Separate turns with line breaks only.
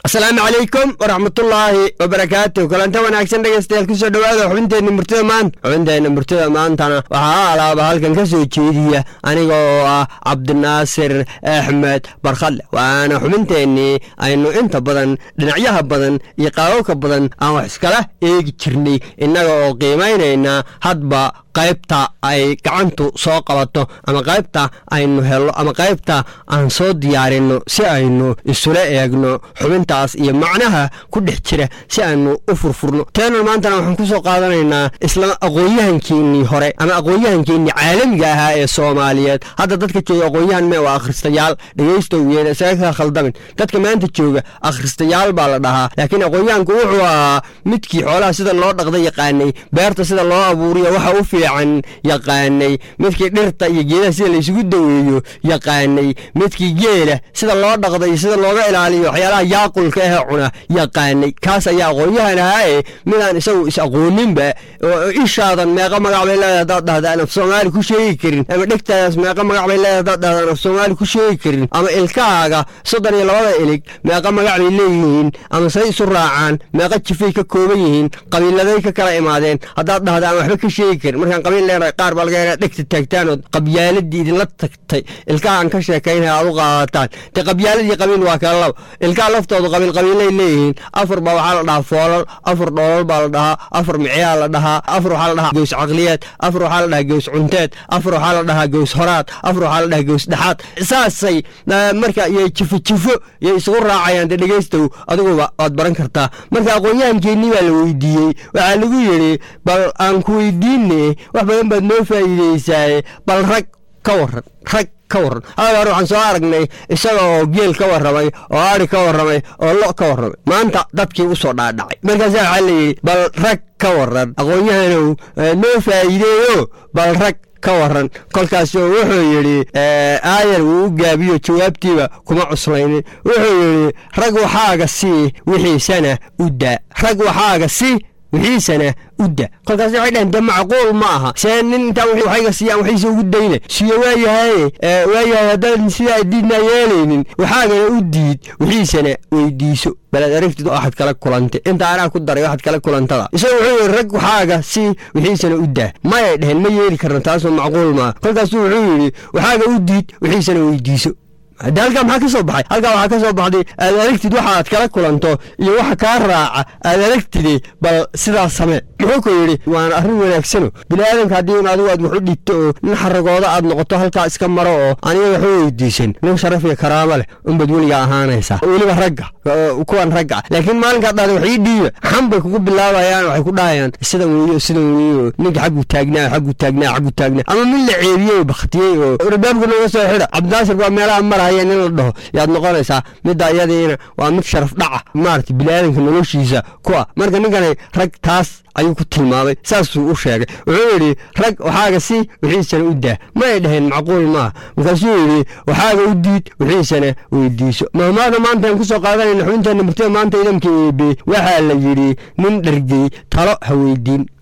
asalaamu calaykum waraxmatullaahi wabarakaatu kalanta wanaagsan dhegeystayaal kusoo dhowaada xubinteenna murtida maanta xubinteenna murtida maantana waxaa alaaba halkan ka soo jeediya aniga oo ah cabdinaasir axmed barkhadle waana xubinteennii aynu inta badan dhinacyaha badan iyo qaababka badan aan wax iskala eegi jirnay innaga oo qiimaynayna hadba qaybta ay gacantu soo qabato ama qaybta aynu helno ama qaybta aan soo diyaarinno si aynu isula eegno xubintaas iyo macnaha ku dhex jira si aynu u furfurno teenan maantana waxaan ku soo qaadanaynaa isla aqoon-yahankeennii hore ama aqoon-yahankeennii caalamiga ahaa ee soomaaliyeed hadda dadka jooga aqoon-yahan mee waa akhristayaal dhegaystowyeen isaga ka khaldamin dadka maanta jooga akhristayaal baa la dhahaa laakiin aqoon-yahanku wuxuu ahaa midkii xoolaha sida loo dhaqda yaqaanay beerta sida loo abuuriyo waxa u fiican yaqaanay midkii dhirta iyo geedaha sida laysugu daweeyo yaqaanay midkii geela sida loo dhaqda iyo sida looga ilaaliyo waxyaalaha yaaqulka ahee cuna yaqaanay kaas ayaa aqoon-yahan ahaae midaan isagu is aqooninba oo ishaadan meeqa magac bay leedahay haddaad dhahdaan af soomaali ku sheegi karin ama dhegtaadaas meeqa magac bay leedahay haddaad dhahdaan af soomaali ku sheegi karin ama ilkahaaga soddon iyo labada ilig meeqa magac bay leeyihiin ama say isu raacaan meeqa jifay ka kooban yihiin qabiiladay ka kala imaadeen haddaad dhahdaan waxba ka sheegi karin markaan qabiil leenahay qaar baa laga yagaa dhegta taagtaanood qabyaaladii idinla tagtay ilkahaan ka sheekaynaya aad u qaadataan dee qabyaaladii qabiil waa kala laba ilkaha laftoodu qabiil qabiilay leeyihiin afar baa waxaa la dhahaa foolal afar dhoolal baa la dhahaa afar micyaa la dhahaa afar waxaa la dhahaa gows caqliyeed afar waxaa la dhahaa gows cunteed afar waxaa la dhahaa gows horaad afar waxaa la dhahaa gows dhexaad saasay marka iyo jifo jifo iyo isugu raacayaan dee dhegaystow adiguba waad baran kartaa marka aqoon-yahankeennii baa la weydiiyey waxaa lagu yidhi bal aan ku weydiine wax badan baad noo faa'iideysaaye bal rag ka waran rag ka warran hadal hore waxaan soo aragnay isaga oo geel ka warramay oo ari ka warramay oo lo ka warramay maanta dadkii u soo dhaadhacay markaasa waxaa layidhi bal rag ka warran aqoon-yahanow noo faa'iideeyo bal rag ka waran kolkaasoo wuxuu yidhi aayar wuu u gaabiyo jawaabtiiba kuma cuslaynin wuxuu yidhi rag waxaaga sii wixiisana u daa rag waxaaga si wixiisana udda kolkaas waxay dhaheen de macquul ma aha see nin intaa waxayga siiyaan waxayse ugu dayna siyo waayahaye waayahay haddaan sidaa diidnaa yeelaynin waxaagana u diid wixiisana weydiiso balaad aragtid waxaad kala kulantay inta anaa ku daray waxaad kala kulantada isagu wuxuu yidhi rag waxaaga si wixiisana u daa mayay dheheen ma yeeli karna taasoo macquul maaha kolkaasu wuxuu yidhi waxaaga u diid wixiisana weydiiso hadde halkaa maxaa ka soo baxay halkaa waxaa ka soo baxday aad aragtid waxa aad kala kulanto iyo waxa kaa raaca aad aragtide bal sidaas samee muxuu ku yidhi waana arrin wanaagsano bini'aadamka haddii un adigu aad wax u dhigto oo nin xaragooda aad noqoto halkaa iska maro oo aniga waxu weydiisan nin sharaf iyo karaamo leh unbad weligaa ahaanaysaa weliba ragga kuwan ragga laakiin maalinkaad dhahda wax ii dhiiba xan bay kugu bilaabayaan waxay ku dhahayaan sidan weeyo sidan weeyo ninka xaggu taagnaa xaggu taagnaa xaggu taagnaa ama min la ceebiyey bakhtiyey oo rabaabka nooga soo xidha cabdinaasir baa meelaha maraya nin la dhaho yaad noqonaysaa midda iyadiina waa mid sharaf dhaca maarata biniaadanka noloshiisa ku ah marka ninkani rag taas ayuu ku tilmaamay saasuu u sheegay wuxuu yidhi rag waxaaga si wixiisana u daa ma ay dhaheen macquul maaha markaasuu yidhi waxaaga u diid wixiisana weydiiso mahmaada maanta aan ku soo qaadanayna xubinteenna murtida maanta idamka eebe waxaa la yidhi nin dhargey talo ha weydiin